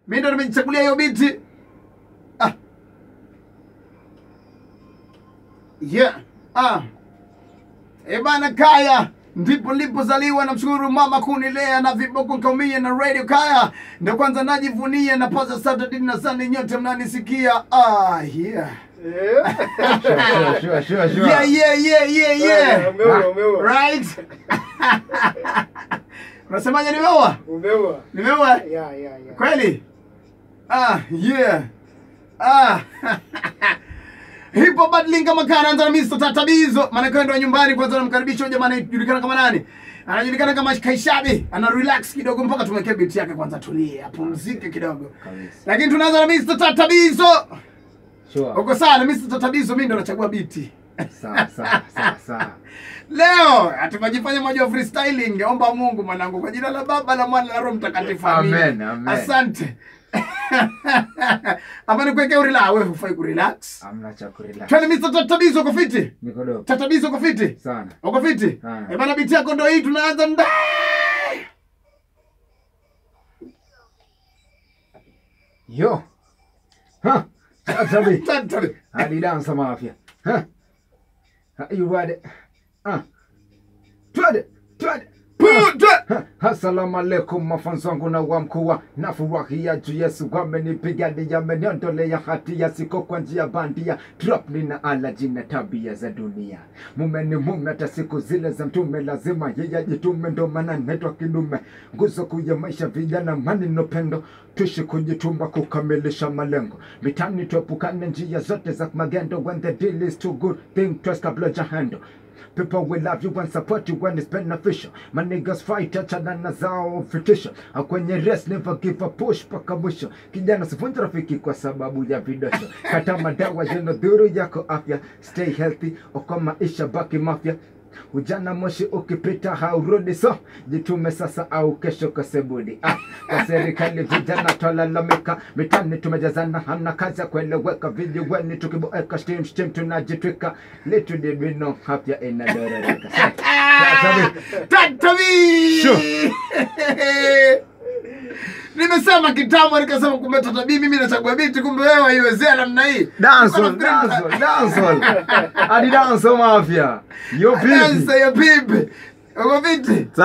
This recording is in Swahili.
mi ndo nimejichagulia hiyo biti ah. yeah. ah. E bana Kaya ndipo nilipozaliwa, namshukuru mama kunilea na viboko kaumia na radio Kaya ndo kwanza najivunia na paza Saturday na Sunday nyote mnanisikia. Ah, yeah. Sure, sure, sure, sure. Yeah, yeah, yeah, yeah, yeah. Umeua, umeua. Right? Unasemaje nimeua? Umeua. Nimeua? Yeah, yeah, yeah. Kweli? Ah, yeah. Ah. Hipo badling kama kana anza na Mr. Tatabizo. Maana kwenda nyumbani kwanza namkaribisha huyo jamaa anajulikana kama nani? Anajulikana kama Kaishabi. Ana relax kidogo mpaka tumwekee beat yake kwanza tulie, apumzike kidogo. Kabisa. Lakini tunaanza na Mr. Tatabizo. Sure. Uko sawa na Mr. Tatabizo mimi ndo nachagua biti. Sawa, sawa, sawa, sawa. Leo atukajifanya moja wa freestyling. Omba Mungu mwanangu, kwa jina la Baba la Mwana na Roho Mtakatifu. Amina. Amen, amen. Asante. Ama nikuweke urila, wewe hufai kurelax. Hamna cha kurelax. Twende Mr. Tatabizo, uko fiti? Niko dope. Tatabizo, uko fiti? Sana. Uko fiti? Ah. Eh bana, biti yako ndo hii, tunaanza ndai. Yo. Huh. Tatabi. Tatabi. Hadi dansa mafia. Huh. Are you ready? Uh. Twende, twende. Puta. Assalamu alaikum mafanzo wangu na wa mkuu na furahia juu Yesu wamenipigania ameniondolea hatia siko kwa njia bandia drop nina alaji na tabia za dunia mume ni mume hata siku zile za mtume lazima yeye ajitume ndo maana naitwa kidume nguzo kuu ya maisha vijana mani no pendo tuishi kujituma kukamilisha malengo mitani tuepukane njia zote za magendo when the deal is too good think twice kabla jahando People will love you and support you when it's beneficial. My niggas fight achana na zao vitisho. Ah, Kwenye race never give a push paka mwisho. Kijana sivunja rafiki kwa sababu ya vidosho. Kata madawa yenye dhuru yako afya. Stay healthy, okoa maisha baki mafya. Ujana moshi ukipita haurudi, so jitume sasa au kesho kasebudi. Ah, kwa serikali vijana twalalamika, mitani tumejazana, hamna kazi ya kueleweka, vijiweni tukiboeka, shtim shtim tunajitwika, little did we know afya inadororeka. So, Tatabi. Tatabi. Sure. Nimesema kitambo nikasema kumbe Tatabi mimi nachagua biti kumbe wewe haiwezea namna hii. Dancehall, Nilikuwa nafikiri- dancehall, dancehall. Hadi dancehall mafia. Yo Dansa vipi? ya pipi. Uko viti?